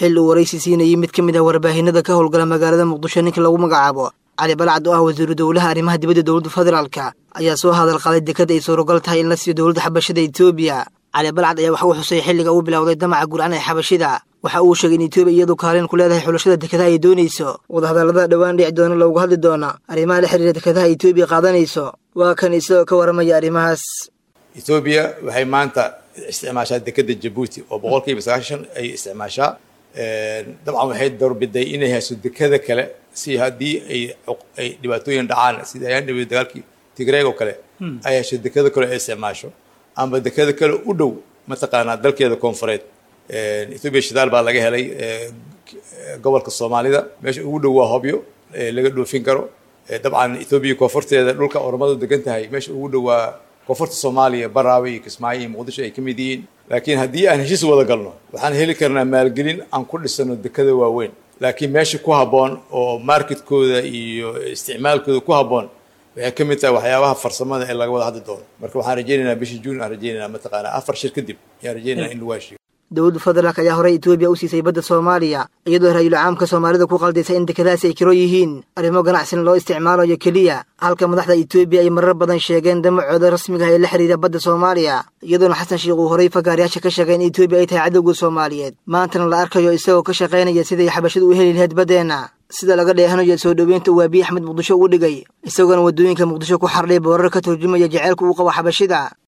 xil uu waraysi siinayay mid ka mid ah warbaahinada ka howlgala magaalada muqdisho ninka lagu magacaabo cali balcad oo ah wasiiru dowlaha arrimaha dibadda dowladda federaalka ayaa soo hadal qaday dekada ay suuragal tahay in la siiyo dowladda xabashada etoobiya cali balcad ayaa waxa uu xusay xilliga uu bilowday damaca gurcan ee xabashida waxa uu sheegay in etoobiya iyadu kaalin ku leedahay xulashada dekadaha ay doonayso wadahadallada dhowaan dhici doona loogu hadli doona arrimaha la xiriira dekadaha etoobiya qaadanayso waa kan isagoo ka waramaya arrimahaas etoobiya waxay maanta isticmaashaa dekada jabuuti oo boqolkiiba sagaashan ay isticmaashaa dabcan waxay doorbiday inay hayso dekada kale si haddii ay ay dhibaatooyin dhacaan sida ayaan dhawey dagaalkii tigreeg oo kale ay hesho dekada kale ay isticmaasho ama dekada kale u dhow mataqaanaa dalkeeda koonfureed etoobiya shidaal baa laga helay gobolka soomaalida meesha ugu dhow waa hobyo laga dhoofin karo dabcan etoobiya koonfurteeda dhulka oromadu degan tahay meesha ugu dhow waa koonfurta soomaaliya baraawe iyo kismaayo iyo muqdisho ay ka mid yihiin laakiin haddii aan heshiis wada galno waxaan heli karnaa maalgelin aan ku dhisano dekada waaweyn laakiin meesha ku habboon oo marketkooda iyo isticmaalkooda ku habboon waxay ka mid tahay waxyaabaha farsamada ee laga wada hadli doono marka waxaan rajaynaynaa bishii juun aan rajaynaynaa mataqaanaa afar shir kadib ayaan rajaynaynaa in lagu heshiiyo dowladda federaalk ayaa horey etoobiya u siisay badda soomaaliya iyadoo ra-iisul caamka soomaalida ku qaldaysa in dekadahaasi ay kiro yihiin arrimo ganacsina loo isticmaalayo keliya halka madaxda etoobiya ay marar badan sheegeen damacooda rasmiga ah ee la xiriira badda soomaaliya iyadoona xasan sheikh uu horey fagaarayaasha ka sheegay in etoobiya ay tahay cadowga soomaaliyeed maantana la arkayo isagoo ka shaqaynaya siday xabashadu u heli lahayd baddeenna sida laga dheehanayo soo dhoweynta uu abiy axmed muqdisho ugu dhigay isagoona waddooyinka muqdisho ku xardhay boorar ka turjumaya jaceylka uu qabo xabashida